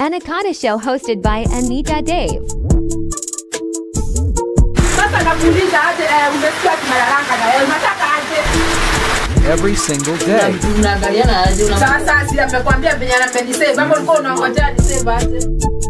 Anaconda Show hosted by Anita Dave. Sasa nakuuliza aje, eh, umesikia kimadaraka na wewe unataka aje? every single day. Unaangaliana aje una Sasa si amekwambia venye amenisave, ama ulikuwa unangojea nisave aje?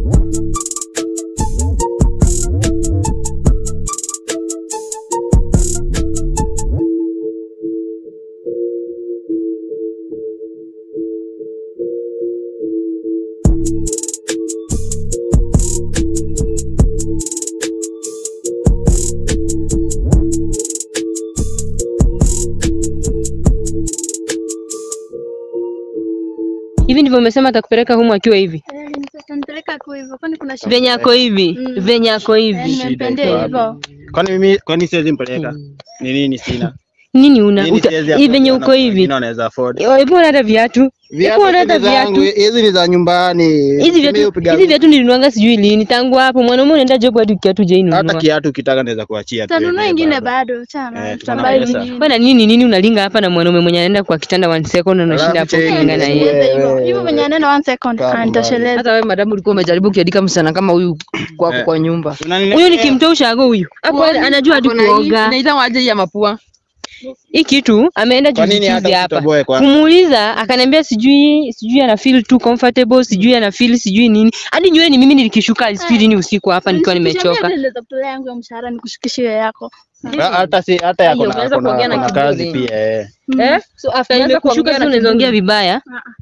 hivi ndivyo umesema atakupeleka humu akiwa hivi Nipeleka kwa hivyo, kwani kuna shida? venye ako hivi Mm. venye ako Eh, hivi nimempendea hivyo. Kwani mimi kwani siwezi mpeleka? Ni nini sina? nini una Nini uta- siwezi hii venye afford? uko hivi Wengine wanaweza afford. hebu ona hata viatu Viatu hebu ona hata hizi zangu, viatu hizi ni za nyumbani. hizi Mimi viatu hupiga- hizi viatu nilinuanga sijui lini tangu hapo mwanaume unaenda job hadi kiatu hata jainunua kiatu ukitaka naweza kuachia tu. Tanunua yenyewe ingine bado. bado, chana. Eh, Tutambai tuna pesa. nyingine. bwana nini nini unalinga hapa na mwanaume mwenye anaenda kwa kitanda one second na unashinda hapo Alafu ukilinga na cheki, yeye wewe. Hivyo hivyo venye neno one second Kama anitosheleza. hata wewe madamu ulikuwa umejaribu kuandika msichana kama huyu kwako Eh. kwa nyumba. Unaniletea- huyu nikimtoa ushago huyu hapo Uone, anajua hadi ako na hii, kuoga Inaitwa waje ya mapua. hii kitu ameenda Kwa juzi nini juzi hata hapa usitoboe kwa? kumuuliza akaniambia sijui sijui ana feel too comfortable sijui ana feel sijui nini hadi nywele ni mimi nilikishuka sijui nini usiku hapa nikiwa nimechoka Niliweza kutolea yangu ya mshahara nikushukishie yako. Ha- Hata si hata yako Ayo, na unaweza kuna- kuongea na kuna kiburi. kazi pia eh. eh So after Unaweza kushuka nimekushuka sasa unaweza ongea vibaya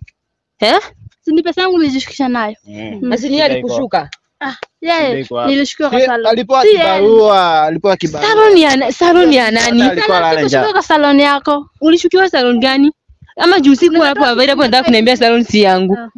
eh Si ni pesa yangu nilijishukisha nayo. Mm. Asi ni alikushuka. Ah, yeye Ndio iko hapo. nilishukiwa kwa Si, salon. Alipewa Si yeye. kibarua, alipewa kibarua. salon ya salon ya nani Hata alikuwa Sana, lala njaa. sikushukiwa kwa salon yako. ulishukiwa salon gani ama juu siku hapo available nataka kuniambia salon si yangu Aha.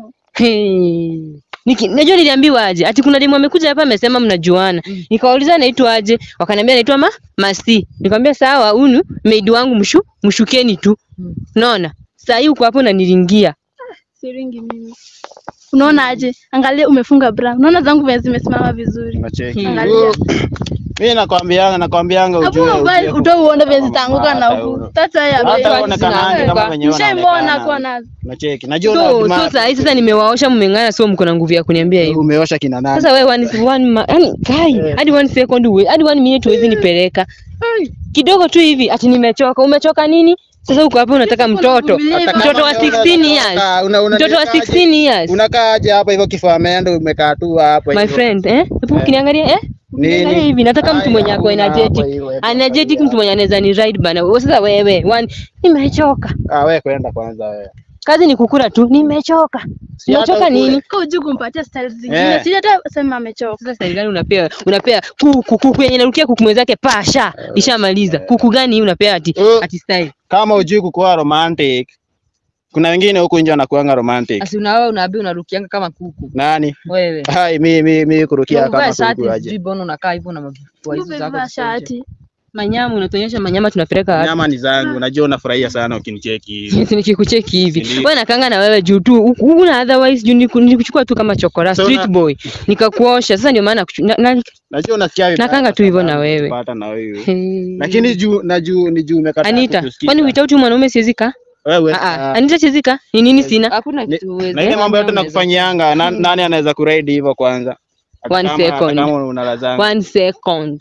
Hey. Niki, najua niliambiwa aje ati kuna demu amekuja hapa amesema mnajuana. Nikawauliza naitwa aje? Wakaniambia naitwa ma Masi. Nikamwambia sawa, huyu maid wangu mshu mshukeni tu. Unaona? Saa hii uko hapo unaniringia. Siringi mimi. Unaona aje? Angalia umefunga bra. Unaona zangu venye zimesimama vizuri. Unacheki. Angalia. Oh, Mimi nakwambianga nakwambianga Hapo ujue. mbali ujue- utoa uone venye zitaanguka na Hata huku. huyo. Tata ya Hata bei. uonekanaje kama venye Nishaimwona unaonekana. kuwa nazo. Unacheki. Najua So, una so saa hii sasa nimewaosha mmeng'ana so mko na nguvu ya kuniambia hivyo. umeosha kina nani? Sasa wewe one, one ma, yani kai hadi one second uwe, hadi one minute huwezi nipeleka. Kidogo tu hivi ati nimechoka. Umechoka nini? Sasa uko hapo unataka mtoto. kuvumilia hivyo. Mtoto wa 16 years. Una- una- Mtoto wa unakaaje? 16 years. Unakaaje hapa hivyo kifua ameenda umekaa tu hapa My hivyo? friend, eh? Hebu ukiniangalia eh? Nini? Ukiniangalia hivi nataka mtu mwenye ako Haya, energetic. hapa hiyo, hapa Energetic mtu mwenye anaweza ni ride bana. Wewe Sasa wewe, one nimechoka. Ah, wewe kwenda kwanza wewe. Kazi ni kukula tu. Nimechoka. Si hata Umechoka ukule. nini? Kwa ujui kumpatia style zingine. Eh. Si hata sema amechoka. Sasa style gani unapea? Unapea kuku kuku yenye narukia kuku mwenzake pasha. Ishamaliza. Kuku gani hii unapea ati Uh. ati style? Kama ujui kukuwa romantic. Kuna wengine huku nje wanakuanga romantic. Asi unawe unaambia unarukianga kama kuku. Nani? Wewe. Hai mi mi mi kurukia Unavaa kama shati kuku aje. sijui mbona unakaa hivyo na mavua hizo zako. Umevaa ziko nje. shati. Manyama unatuonyesha manyama tunapeleka wapi? Nyama ni zangu. Najua unafurahia sana ukinicheki hivi. nikikucheki hivi Ndio. wewe nakanga na wewe juu tu huku- huna otherwise juu niku- nilikuchukua tu kama chokora So street na- boy nikakuosha sasa ndio maana kuchu- na, na, Najua unasikia vibaya Nakanga tu hivyo na sana wewe. kupata na wewe. Hey. Lakini juu na juu ni juu umekataa Anita kutusikiza. kwani without huyu mwanaume siwezi kaa wewe ah ah ah, Anita siwezi kaa ni nini sina Hakuna Ni- kitu uwezi. na ile mambo yote Unaweza- nakufanyianga na, nani anaweza kuraidi hivyo kwanza? Hata One kama- hata second. Kama unalazanga. one second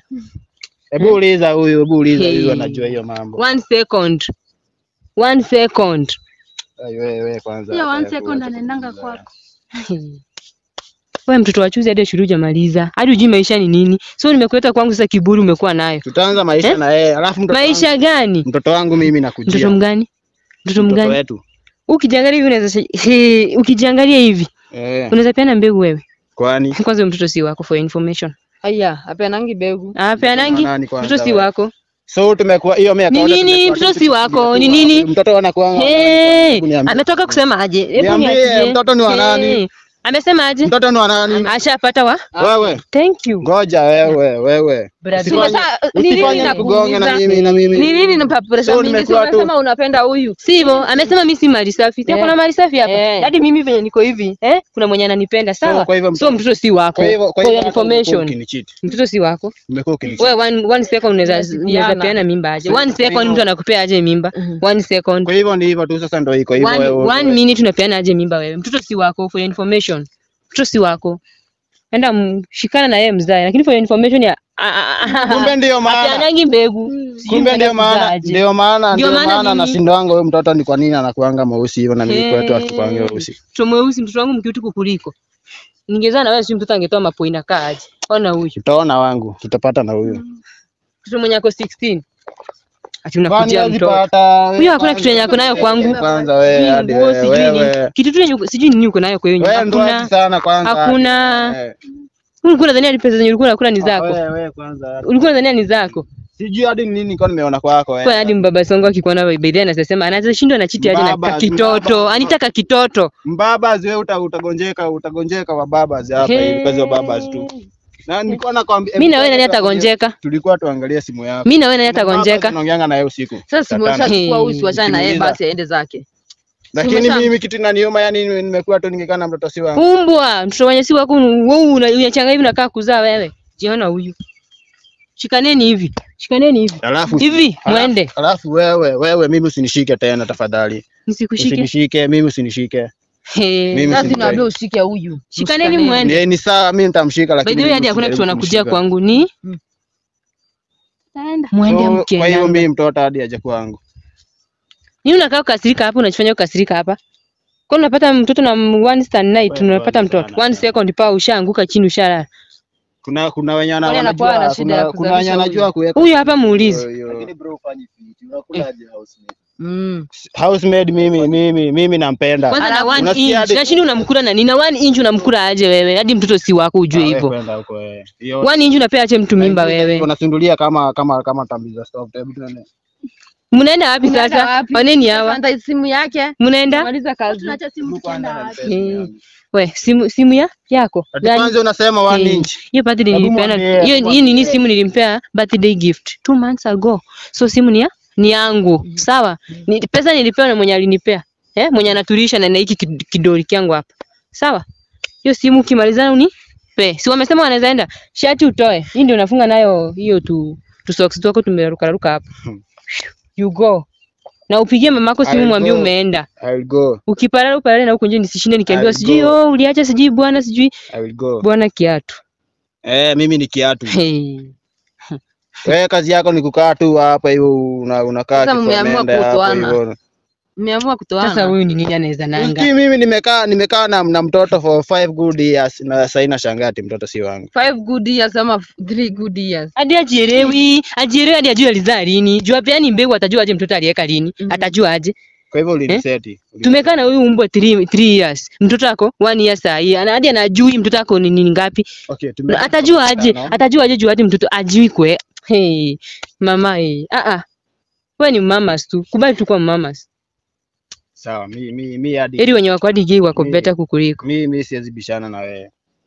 Hebu uliza huyu, hebu uliza Hey. huyu anajua hiyo mambo. one second one second Ai, wewe wewe kwanza. Hiyo one hata second kuacha anaendanga kuuliza. kwako. wewe mtoto wa chuzi hadi shule hujamaliza hadi hujui maisha ni nini so nimekuleta kwangu sasa kiburi umekuwa nayo Tutaanza maisha Eh? na yeye. Alafu mtoto maisha wangu, gani mtoto wangu mimi nakujia. mtoto mgani mtoto Mtoto mgani wetu. ukijiangalia hivi unaweza shi- he, ukijiangalia hivi Eh. unaweza peana mbegu wewe Kwani kwanza huyo mtoto si wako for information Aya, apeanangi begu. apeanangi Nani kwanza mtoto si wewe? wako so tumekuwa hiyo miaka Ni yote nini? tumekuwa Mtoto tu- si wako, tumekuwa- ni nini? Mtoto anakuanga. Hey, Hebu niambie. ametoka kusema aje? Hebu Niambie, niachie. mtoto ni wa nani? Hey, Amesema aje? Mtoto ni wa nani? Ashapata wa? Wewe. Thank you. Ngoja wewe, wewe. Brother. Usifanye- Sasa, ni nini Usifanye nakuuliza? kugonga na mimi na mimi. Ni nini na pressure So mingi? Si nimekuwa tu- unasema unapenda huyu. Sivyo, amesema mimi si mali safi. Sio Eh. kuna mali safi hapa. Eh. Hadi mimi venye niko hivi, eh? Kuna mwenye ananipenda, sawa? kwa hivyo So mtoto si wako. Kwa hivyo kwa For hivyo your hata umekuwa information. ukinicheat. Mtoto si wako. Umekuwa ukinicheat. Wewe one, one second unaweza unaweza Tunasikiana. peana mimba aje? So, One kwa second hivyo- mtu anakupea aje mimba? One second. Kwa hivyo ni hivyo tu sasa ndio iko hivyo One, wewe. one minute unapeana aje mimba wewe? Mtoto si wako for your information. mtoto si wako enda mshikana na yeye mzae lakini for your information ya Kumbe ndio maana. apeanangi mbegu Sijui Kumbe mnaenda ndio maana kuzaaje. ndio maana Ndio ndio maana maana nini? nashindwanga huyo mtoto ni kwa nini anakuanga mweusi hivyo na mimi kwetu hatukuangi weusi. mtoto mweusi mtoto wangu mkiutu kukuliko ningezaa na wewe si mtoto angetoa mapoina kaaje ona huyu Tutaona wangu, tutapata na huyo. mtoto mwenye ako 16 ati Kwani unakujia hawezi mtoto pata- huyo hakuna kitu yenye ako nayo kwangu Kwanza wewe Sijui hadi nguo, wewe sijui nini. wewe. kitu tu yenye uko- sijui nini uko nayo kwa hiyo nyumba Wewe ndo hakuna hati sana kwanza. hakuna Eh, ulikuwa unadhania ni pesa zenye ulikuwa unakula ni zako Wewe wewe kwanza. ulikuwa unadhania ni zako Sijui hadi ni nini nilikuwa nimeona kwako kwa wewe. hadi mbaba songo akikuona by the way anasema anaweza shindwa na chiti aje na Mbaba, kakitoto mbaba. anitaka kitoto Mbabas wewe uta, utagonjeka utagonjeka wa babas hapa He. hivi kazi wa babas tu. Na nilikuwa nakwambia mimi na wewe nani atagonjeka Tulikuwa tuangalie simu yako. mimi na wewe nani atagonjeka Tunaongeanga na yeye usiku. Sasa Saa tano. simwashachukua huyu siwachane na yeye Ukimuuliza. basi aende zake. Lakini Umesha- mimi kitu inaniuma yani nimekuwa tu ningekaa na mtoto si wangu. umbwa mtoto wenye si wako wewe una- unachanga hivi unakaa kuzaa wewe jiona huyu shikaneni hivi shikaneni hivi Alafu hivi alafu- mwende Alafu wewe wewe mimi usinishike tena tafadhali. nisikushike Usinishike mimi usinishike. He. Mimi Sasa si- niwaambia ushike huyu. shikaneni Mshikaneni. mwende Ni, ni sawa mimi nitamshika by lakini the way mimi hadi hakuna kitu usijaribu wanakujia kumshika. kwangu ni Taenda. mwende So, Kwa hiyo mkienda mimi mtoto hadi aje kwangu. Nini unakaa ukasirika hapa unajifanya ukasirika hapa? Kwa nini unapata mtoto na m- one stand night Wewe unapata pole mtoto. sana. One second pa ushaanguka chini ushalala. Kuna kuna wenye wana- Kwani anakuwa wanajua na shida ya kuna, kuna wenye kuzalisha anajua kuweka Huyu hapa muulize. Yo, yo. Mm. housemaid mimi mimi mimi nampenda. Kwanza na one Unasikia inch. hadi- Na chini unamkula na nini? Na one inch unamkula aje wewe? Hadi mtoto si wako ujue Ah, wewe hivyo. kwenda huko wewe. Hiyo- One inch unapea ache mtu mimba wewe. Unasundulia kama kama kama tambi za stop. Hebu tuone. Mnaenda wapi Unaenda sasa? wapi? Waneni hawa? Panda simu yake. Mnaenda? Maliza kazi. Tunaacha simu tukienda wapi? Eh, We, simu simu ya yako. Ati Gani? kwanza unasema one Eh, inch. Hiyo birthday Hebu nilipeana. mwambie, Hiyo hii nini simu nilimpea birthday gift two months ago. So simu ni ya ni yangu. Sawa? Ni, pesa nilipewa na mwenye alinipea. Eh, mwenye anatulisha na na hiki kid- kidoli kyangu hapa. Sawa? Hiyo simu ukimalizana uni pe. Si wamesema wanaweza enda. Shati utoe. Hii ndio unafunga nayo hiyo tu tu socks twako tumeruka ruka hapa. You go. Na upigie mamako simu I'll mwambie go. umeenda. I will go. Ukipalala upalale na huko nje nisishinde nikiambiwa I'll sijui go. oh uliacha sijui bwana sijui I will go. bwana kiatu. Eh, mimi ni kiatu. Hey. Wewe kazi yako ni kukaa tu hapa hivyo una, unakaa Sasa mmeamua kikomende hapa kutoana. hivyo. Mmeamua kutoana. Sasa huyu ni nini anaweza nanga? Usikii mimi nimekaa nimekaa na, na mtoto for five good years na sasa ina shangati mtoto si wangu. Five good years ama f- three good years. Hadi ajielewi, ajielewi hadi ajue alizaa lini. Jua pia ni mbegu atajua aje mtoto aliweka lini. Mhm. Atajua aje. Kwa hivyo uliniseti. Uli- Tumekaa na huyu mbwa 3 3 years. Mtoto wako 1 year saa hii. Ana hadi anajui mtoto wako ni nini ngapi. Okay, tume Atajua aje? Tano. Atajua aje juu hadi mtoto ajui kwe. Hey, mama hey. Ah ah. Wewe ni mamas tu. Kubali tu kwa mamas. Sawa, mi mi mi hadi Ili wenye wako hadi gay wako Mi- better kukuliko. mi mi siwezi bishana na wewe.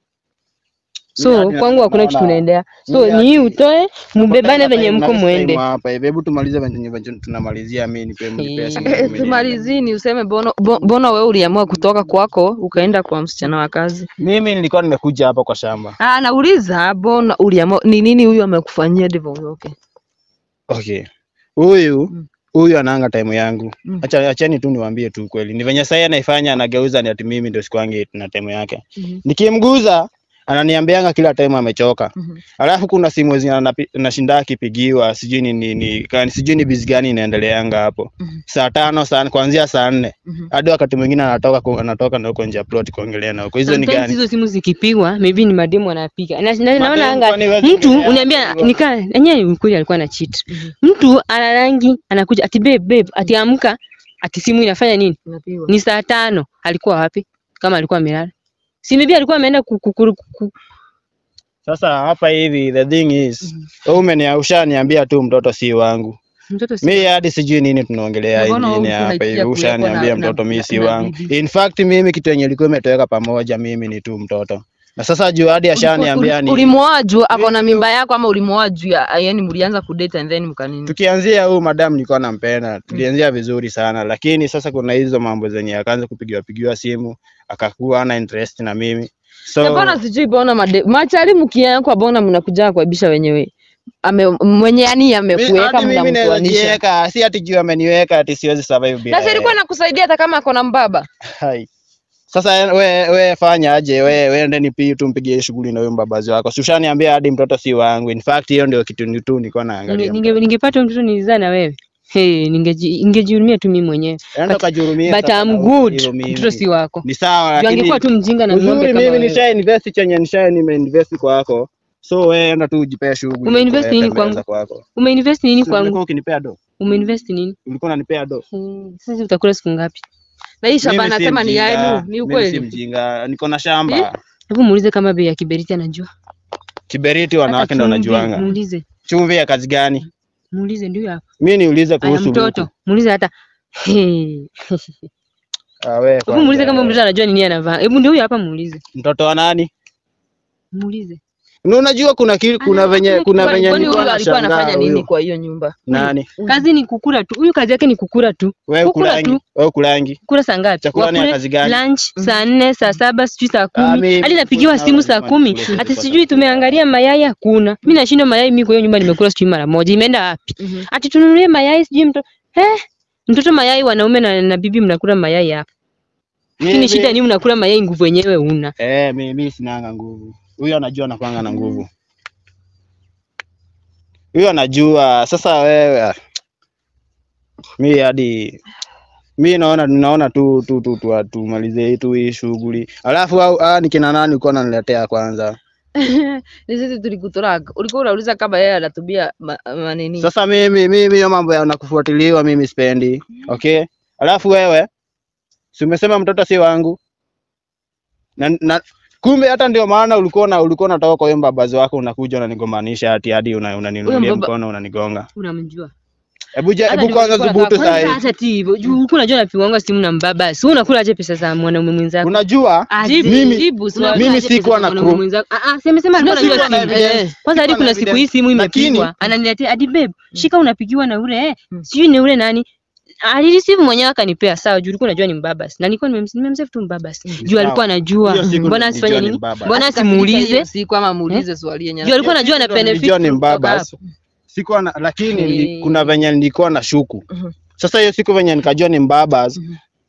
So hadi kwangu hakuna naona- kitu unaendea. So Mimi ni hadi- hii utoe, mbebane Tunapenda venye time mko na muende. time Hapa hivi hebu tumalize venye venye tunamalizia mimi nipe mimi pesa. Eh, mimi Tumalizini useme bono bo- mbona wewe uliamua kutoka kwako ukaenda kwa msichana wa kazi? Mimi nilikuwa nimekuja hapa kwa shamba. Ah, nauliza mbona uliamua ni nini huyu amekufanyia ndivyo uondoke? Okay. Huyu Mm. huyu anaanga time yangu. Mm. Acha acheni tu niwaambie tu kweli. Ni venye sasa anaifanya anageuza ni ati mimi ndio sikwangi na time yake. Mhm. Nikimguza ananiambianga kila time amechoka. Mhm. Alafu kuna simu zenye anapi- nashinda akipigiwa sijui ni ni, ni kani sijui ni bizi gani inaendeleanga hapo. Mhm. Saa tano saa kuanzia saa nne Mhm. hadi wakati mwingine anatoka ku- anatoka na huko nje ya plot kuongelea na huko. Hizo ni Sometimes gani? hizo simu zikipigwa maybe ni mademu anapiga. Na, na, naona Mademu anga kwani wewe mtu zingine uniambia anapigwa? nikaa yenyewe kweli alikuwa na cheat. Mtu ana rangi anakuja ati babe babe ati amka ati simu inafanya nini? Unapigwa. Ni saa tano. Alikuwa wapi? Kama alikuwa amelala. Si maybe alikuwa ameenda ku, ku, ku, ku, Sasa hapa hivi the thing is wewe umenia ushaniambia tu mtoto si wangu. mtoto si Mi hadi sijui nini tunaongelea Na mbona ingine huku hapa unaitia hivi, kuwekwa ushaniambia na- mtoto na- mi na- si na wangu. bibi? In fact mimi kitu yenye ilikuwa imetoweka pamoja mimi ni tu mtoto, na sasa juu hadi ashaniambia ni Ulimwoa juu ako na mimba yako ama ulimwoa juu ya yani mlianza kudate and then mkanini? tukianzia huu madam nilikuwa nampenda, tulianzia vizuri sana, lakini sasa kuna hizo mambo zenye akaanza kupigiwa pigiwa simu akakuwa ana interest na mimi Na so Mbona sijui bona made machali mkiekwa bona mnakuja kuaibisha wenyewe. Ame mwenye yani mi- amekuweka hadi mimi naweza mnamtoanisha. jiweka, si ati juu ameniweka ati siwezi survive bila Na si yeye. alikuwa nakusaidia hata kama ako na mbaba. Hai. Sasa we, we fanya aje, we we ende nipi tumpigie shughuli na huyo mbabazi wako. Si ushaniambia hadi mtoto si wangu. In fact hiyo ndio kitu ni tu nilikuwa naangalia. Ninge- ninge- ningepata mtoto nilizaa na wewe hey, ningeji- ningejihurumia tu mimi mwenyewe Enda but- ukajihurumie but sasa I'm na good hivyo mimi. mtoto si wako Ni sawa Juu lakini angekuwa tu mjinga na ng'ombe uzuri kama mimi wewe. nisha invest chenye nisha nimeinvest kwako. So we enda tu ujipee shughuli. Umeinvest uweke nini mbele za kwangu? kwako. umeinvest nini Si ulikuwa kwangu ukinipea do? umeinvest nini Ulikuwa unanipea do? Hmm, sasa utakula siku ngapi Na hii shamba Mimi si anasema ni mjinga, yenu, ni Mimi si ukweli? mjinga, niko na shamba. hebu muulize kama bei ya kiberiti anajua Kiberiti Hata wanawake ndo chumvi, wanajuanga. muulize Chumvi ya kazi gani? muulize ndio hapa Mimi niulize aya kuhusu mtoto luku. muulize hata Hey. Ah, we, hebu kwanza, muulize kama mtoto anajua nini anavaa hebu ndio huyo hapa muulize mtoto wa nani? muulize Na unajua kuna ki, kuna venye kuna Kwani venye kwani nilikuwa huyu alikuwa nashangaa anafanya nini huyu. kwa hiyo nyumba? Nani? kazi ni kukura tu huyu kazi yake ni kukura tu Wewe Kukula kulangi, tu. wewe kulangi. kura saa ngapi Chakula ni ya Wakule kazi gani? lunch saa nne saa saba sijui saa Ah, kumi mimi hadi napigiwa kukula simu lazima saa kumi nikule hata kwa sijui tumeangalia mayai hakuna mi nashindwa mayai mi kwa hiyo nyumba nimekula sijui mara moja imeenda wapi ati tununulie mayai sijui mtoto eh mtoto mayai wanaume na, na bibi mnakula mayai hapa lakini Mimi- shida ni mnakula mayai nguvu wenyewe una Eh, mimi mimi sinanga nguvu. Huyo anajua anapanga na nguvu. Huyo anajua. Sasa wewe ah, mi hadi mi naona naona tu tu tu tu tumalize tu hii shughuli. Alafu au ah, ni kina nani uko unaniletea kwanza? Ni sisi tulikutoroka. Ulikuwa unauliza kama yeye anatumia ma- manini. Sasa mimi mimi hiyo mambo ya nakufuatiliwa mimi sipendi. Okay? Alafu wewe si umesema mtoto si wangu? Na, na kumbe hata ndio maana ulikuwa na ulikuwa unatoka kwa hiyo mbabazi wako unakuja unanigombanisha hati hadi una- unaninunulia Huyo mbaba- mkono unanigonga. unamjua Hebu je- Hata hebu kwanza nimekuwa dhubutu nataka- saa hii. Kwanza hata ti hivyo juu ulikuwa unajua napigwanga simu na mbaba si unakula aje pesa za mwanaume mwenzako Unajua Jibu, mimi- jibu, si unakula mimi aje pesa sikuwa za na mwanaume crew. mwenzako? Ah, ah, si amesema alikuwa Sikuwa anajua na simu. evidence. Eh, Kwanza hadi Sikuwa na kuna siku hii evidence. simu Lakini- imepigwa ananiletea hadi babe shika unapigiwa na ule eh sijui ni ule nani alireceive mwenyewe akanipea sawa juu ulikuwa unajua ni mbabas na nilikuwa nimem- nimemsave tu mbabas juu alikuwa anajua Hiyo siku mbona nilijua asifanye ni nini mbabas. mbona Hata hiyo asimuulize siku ama muulize swali yenye. juu alikuwa anajua ana Ndio benefit nilijua ni kutoka mbabas. hapo. Sikuwa na lakini Eh. nili- kuna venye nilikuwa na shuku. Mhm. Sasa hiyo siku venye nikajua ni mbabas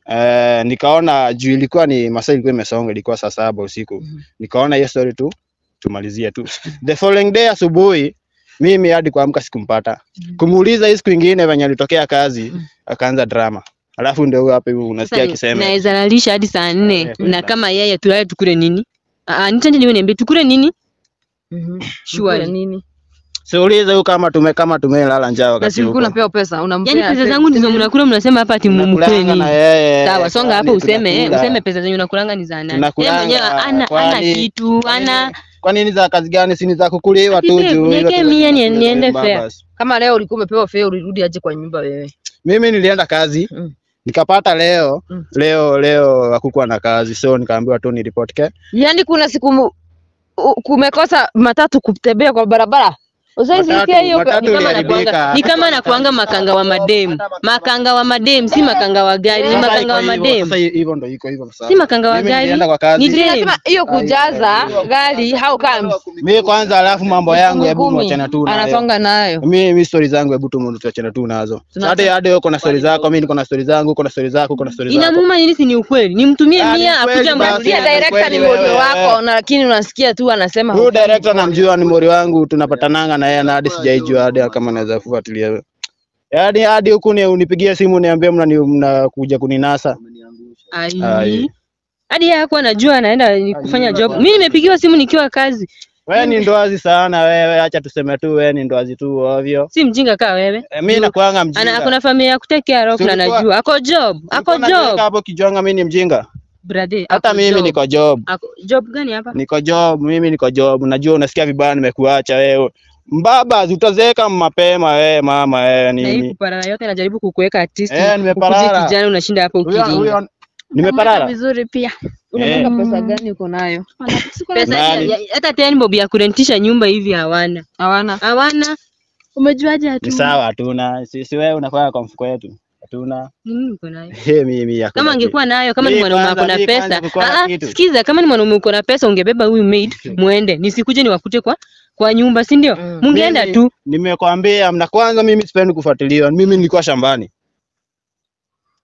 eh, nikaona juu ilikuwa ni masaa ilikuwa imesonga ilikuwa saa saba usiku. Nikaona hiyo story tu tumalizie tu. The following day asubuhi mimi hadi kuamka sikumpata. Kumuuliza hii siku ingine venye alitokea kazi akaanza drama. Alafu ndio huyo hapa hivi unasikia Sasa akisema naweza lalisha hadi saa nne Eh, na kama yeye tulale tukule nini Ah, nitende niwe niambie tukule nini Mhm. Surely. Mkula nini? siulize huyu kama tume kama tumelala njaa Na wakati si ulikuwa huko. unapewa pesa, unampea. Yaani pesa se- zangu ndizo mnakula mnasema hapa ati mumkule Tunakulanga na nini? yeye. Sawa, songa hapo kwani useme eh, tunakula. useme pesa zenye unakulanga ni za nani. Yeye Tunakulanga, mwenyewe ana ana kwani- kitu, ana Kwa nini za kazi gani? Si ni za kukuliwa Ati tu babe, juu. hivyo niwekee tu mia ni- tunakula niende mbaba. fair. Kama leo ulikuwa umepewa fare ulirudi aje kwa nyumba wewe? Mimi nilienda kazi Mm. nikapata leo Mm. leo leo hakukuwa na kazi so nikaambiwa tu niripoti ke Yaani kuna siku mu- u- kumekosa matatu kutembea kwa barabara. Usaisikia Matatu- hiyo matatu ni kama iliharibika. nakuanga ni kama nakuanga makanga wa madem. Makanga wa madem si makanga wa gari, ni Sasa makanga wa iko hivyo, madem. Sasa hivyo ndo iko hivyo sasa. Si makanga wa Mimi gari. nilienda kwa kazi. Ni dem. Nasema hiyo kujaza gari how comes? Mimi kwanza alafu mambo yangu hebu Kumi, mwachana tu nayo. Anasonga nayo. Mimi mimi story zangu hebu tu tuachane tu nazo. Tuna- Hadi hadi uko na story zako, mimi niko na story zangu, uko na story zako, uko na story zako. Inamuuma nini si ni ukweli? Nimtumie Ah, ni mia kweli akuja basi. mrudia Pia director ni kweli mmoja wewe. wako na lakini unasikia tu anasema Huyu director namjua ni mori wangu, tunapatananga na yeye na hadi sijaijua hadi kama naweza kufuatilia. Yaani hadi huku ni unipigie simu niambie mnani mnakuja kuninasa. Ai. Ai. Hadi yeye hakuwa anajua anaenda ni kufanya job. Mimi nimepigiwa simu nikiwa kazi. Wewe ni ndoazi sana wewe, acha tuseme tu wewe ni ndoazi tu ovyo. Si mjinga kaa wewe. E, mimi nakuanga mjinga. Ana kuna familia ya kutekea rock na Tulikuwa- anajua. Ako job. Ako Ulikuwa unaniweka job. hapo kijonga mimi ni mjinga. Brother. Hata ako mimi job. niko job. Ako job gani hapa? Niko job, mimi niko job. Najua unasikia vibaya nimekuacha wewe. Mbaba, utazeeka mapema wewe mama wewe Na hii nini? kuparara yote najaribu kukuweka artist. Eh, nimeparara. Ukuje kijana unashinda hapo Huyo ukilinga. huyo nimeparara. vizuri pia. unataka Eh. pesa gani uko nayo? Pesa Nani? ya- ya- hata ten bob ya kurentisha nyumba hivi hawana. Hawana. Hawana. Umejuaje Ni hatu? sawa hatuna. Sisi wewe unakuwa kwa mfuko wetu. Hatuna. Ni nini uko nayo? He mimi hakuna Kama kitu. angekuwa nayo, kama ni Mimi mwanaume kwanza- ako na mimi kwanza pesa, kukuwa na ah, ah, kitu. sikiza, kama ni mwanaume uko na pesa, ungebeba huyu maid muende, nisikuje niwakute kwa kwa nyumba, si ndio? Mm. Mungeenda Mimi- tu. Nimekwambia mna kwanza mimi sipendi kufuatiliwa. Mimi nilikuwa shambani.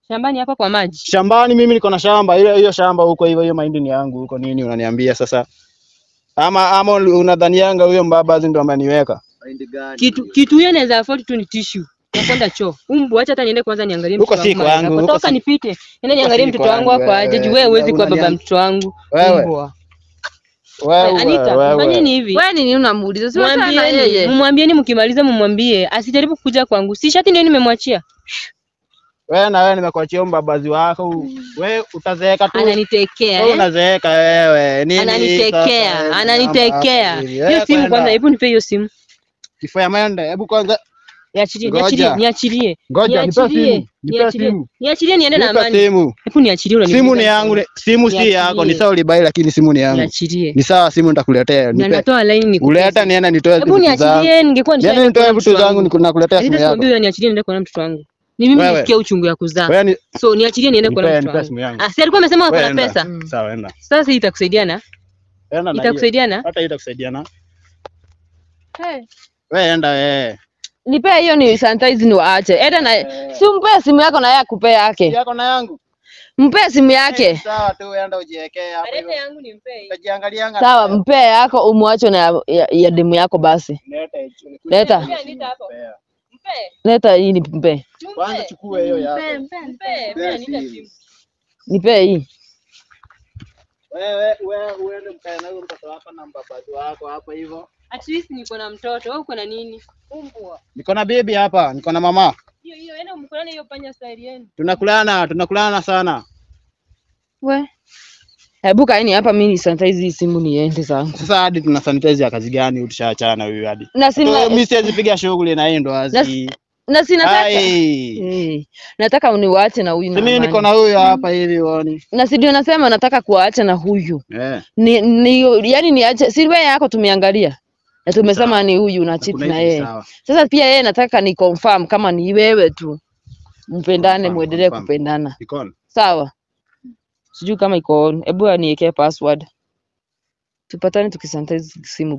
Shambani hapa kwa maji. Shambani mimi niko na shamba, hiyo hiyo shamba huko hivyo, hiyo mahindi ni yangu huko. Nini unaniambia sasa? Ama ama unadhanianga huyo mbabazi ndo ameniweka? Kitu kitu hiyo naweza afford tu ni tissue. Nakwenda choo. Umbu acha hata niende kwanza niangalie Huko mtoto si wangu. mahali kwangu, ako. huko Toka si- nipite. Niende niangalie si mtoto wangu kwangu, wako aje. wewe. Juu wewe huwezi kuwa baba Unaniam- mtoto wangu. Wewe. Mbwa. Wewe Anita, wewe. fanyeni hivi. Wewe nini unamuuliza? Si wachana na Mwambieni, yeye. mumwambieni mkimaliza mumwambie asijaribu kuja kwangu. Si shati ndio nimemwachia. Wewe na wewe nimekuachia huyo mbabazi wako. Wewe utazeeka tu. Ananitekea. Wewe eh? unazeeka wewe. Nini? Ananitekea, sasa? ananitekea. Hivi. Hiyo Wewe simu kwenda. kwanza, hebu nipe hiyo simu. Kifo ya maende. Hebu kwanza Niachilie, Ngoja. niachilie, niachilie. Ngoja, nipe Niachilie, simu. Nipe niachilie. simu. Niachilie niende na nipe amani. simu. Hebu niachilie unaniuliza Simu ni nini? yangu, ni- simu si Niachilie. yako. Ni sawa ulibai, lakini simu ni yangu. Niachilie. Ni sawa, simu nitakuletea. Na Nipe. natoa line ni Uleta nienda nitoe Hebu vitu zangu. niachilie, ningekuwa Nienda nishaenda nitoe kuona vitu mtoto zangu wangu. niku- nakuletea simu Lakini yako. sikwambii niachilie niende kuona mtoto wangu. Ni mimi Wewe. nisikia uchungu ya kuzaa. Wewe ni So niachilie niende kuona nipe mtoto nipe wangu. simu yangu. Ah, si alikuwa amesema ako Wewe na enda. pesa. Sawa, enda. Sasa hii itakusaidia na? Enda na hiyo. Itakusaidia na? Hata hii itakusaidia na. Hey. Wewe enda wewe. Nipe hiyo ni sanitize ni waache. Enda na si umpe simu yako na yeye akupe yake. Yako na yangu. Mpe simu yake. Sawa tu, enda ujiwekee hapo hivyo. Alete yangu nimpe. Utajiangalianga. Sawa, mpe yako umwache na ya, ya, ya demu yako basi. Leta hicho. Leta. Anita hapo. Mpe. Leta hii nimpe. Kwanza chukue hiyo yako. Mpe, mpe, mpe. Mpe. Mpe Anita simu. Nipe hii. Wewe wewe uende mkae na huyo mtoto hapa na mbabazi wako hapa hivyo. At least niko na mtoto. Wewe uko na nini? Umbwa. Niko na bibi hapa, niko na mama. Hiyo hiyo enda mkulane hiyo panya style yenu. Tunakulana, tunakulana sana. We. Hebu kaeni hapa mimi ni sanitize hii simu niende zangu. Sasa hadi tuna sanitize ya kazi gani tushaachana na huyu hadi? Na sina So, Mimi siwezi piga shughuli na hii ndo azi. na sina nataka. Ai. Eh, nataka uniwache na huyu na Si mimi niko amani. na huyu hapa hivi uone. Na si ndio nasema nataka kuwaacha na huyu. Eh. Ni, ni yani niache si wewe yako tumeangalia. Na tumesema ni huyu na cheat Kuna na hivi yeye. sawa. Sasa pia yeye nataka ni confirm kama ni wewe tu. Mpendane, Confirm, muendelee confirm. kupendana. Iko on. Sawa. Sijui kama iko on. Hebu aniwekee password. Tupatane tukisanitize simu.